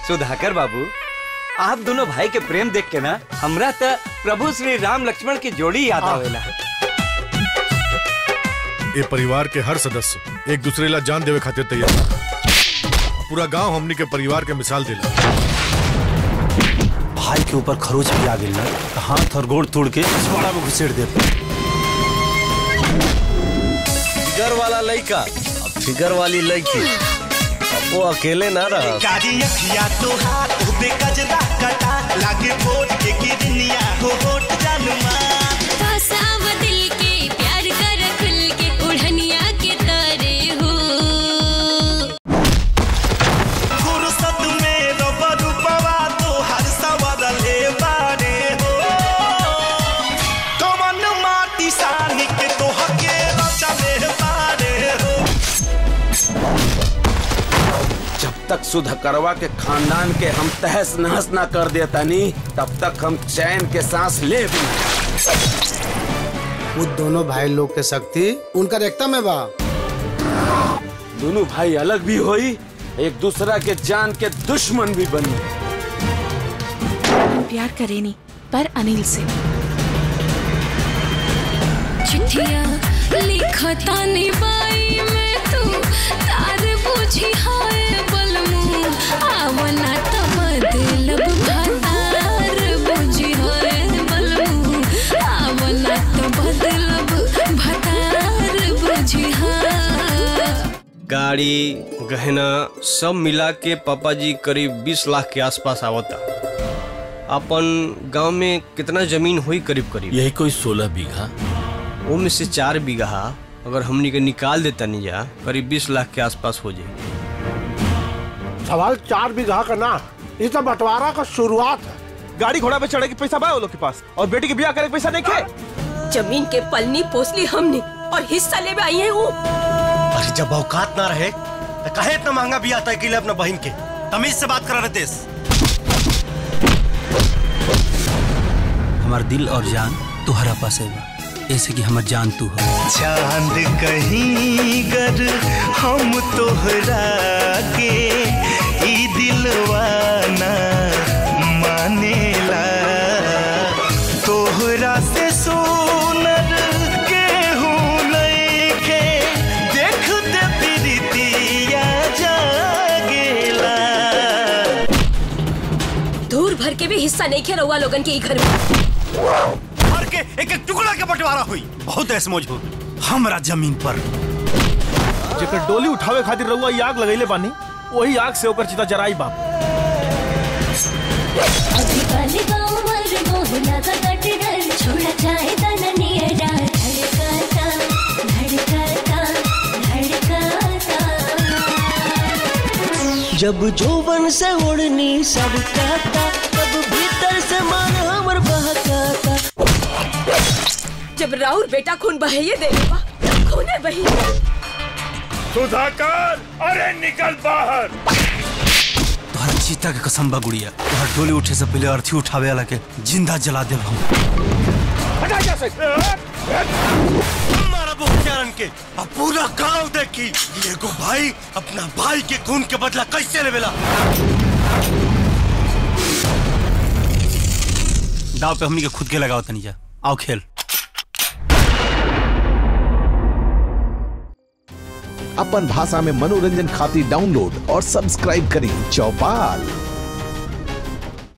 सुधाकर बाबू आप दोनों भाई के प्रेम देख के ना हमरा त प्रभु श्री राम लक्ष्मण की जोड़ी याद आवेला ये परिवार के हर सदस्य एक दूसरे ला जान देवे खातिर तैयार बा। पूरा गांव हमनी के परिवार के मिसाल देला भाई के ऊपर खरोच भी आ गई ना तो हाथ और गोड़ तोड़ के पिछवाड़ा में घुसेड़ दे फिगर वाला लड़का अब फिगर वाली लड़की अब वो अकेले ना रहा कारी अखिया तोहार उबे कजरा कटा लागे वोट के किरनिया हो वोट जानुमा फसाव दिल के प्यार कर खुल के उड़निया के तारे हो फुर्सत में रबर पवा तोहार सवर ले बारे हो कमन माटी सानी के तोहके रचले बारे हो जब तक सुधकरवा के खानदान के हम तहस नहस ना कर देता नी तब तक हम चैन के सांस ले भी नहीं। वो दोनों भाई लोग के शक्ति उनका रेखता में बा दोनों भाई अलग भी होई एक दूसरा के जान के दुश्मन भी बनी प्यार करे नहीं पर अनिल से चिट्ठिया लिखता निबाई में तू तार बुझी हाय बलमू आवना त बदलब भतार बुझी हाय बलमू आवना त बदलब भतार बुझी हाय गाड़ी गहना सब मिला के पापा जी करीब 20 लाख के आसपास आवता अपन गांव में कितना जमीन हुई करीब करीब यही कोई सोलह बीघा वो में से चार बीघा अगर हमनी के निकाल देता नहीं जा करीब 20 लाख के आसपास हो जाए सवाल चार बीघा का ना ये तो बंटवारा का शुरुआत है गाड़ी घोड़ा पे चढ़े के पैसा बा वो लोग के पास और बेटी के ब्याह करे के पैसा नहीं खे जमीन के पलनी पोसली हमने और हिस्सा ले आई है वो अरे जब औकात ना रहे तो कहे इतना महंगा भी आता है के लिए अपना बहन के तमीज से बात करा रहे हमार दिल और जान तुहरा पास है बा ऐसे कि हमर जान तू हो चांद कहीं गर हम तोहरा के ई दिलवाना मानेला तोहरा से सोनर केहू नइखे देखते प्रीतिया जागेला दूर भर के भी हिस्सा नहीं खे रहुआ लोगन के ई घर में भर के एक एक टुकड़ा के बंटवारा हुई बहुत ऐसमोज हो हमरा जमीन पर जेकर डोली उठावे खातिर रहुआ ई आग लगैले बानी वही आग से ओकर चिता जराई बाप अभी काले गाँव मर मोहना का कट डर छोड़ा जाए तननिया डार धड़काता धड़काता धड़काता जब जोबन से उड़नी सब कहता तब भीतर से मन हमर बहकाता जब राउर बेटा खून बहाइए दे बा खूने बही सुधाकर अरे निकल बाहर तोहरा चीता के कसम बा गुड़िया तोहर डोली उठे से पहले अर्थी उठावे वाला के जिंदा जला देब हम हटा जा से मारा बुखियारन के अब पूरा गांव देखी ये को भाई अपना भाई के खून के बदला कैसे लेवेला दाव पे हमनी के खुद के लगाओ तनी जा आओ खेल अपन भाषा में मनोरंजन खातिर डाउनलोड और सब्सक्राइब करें चौपाल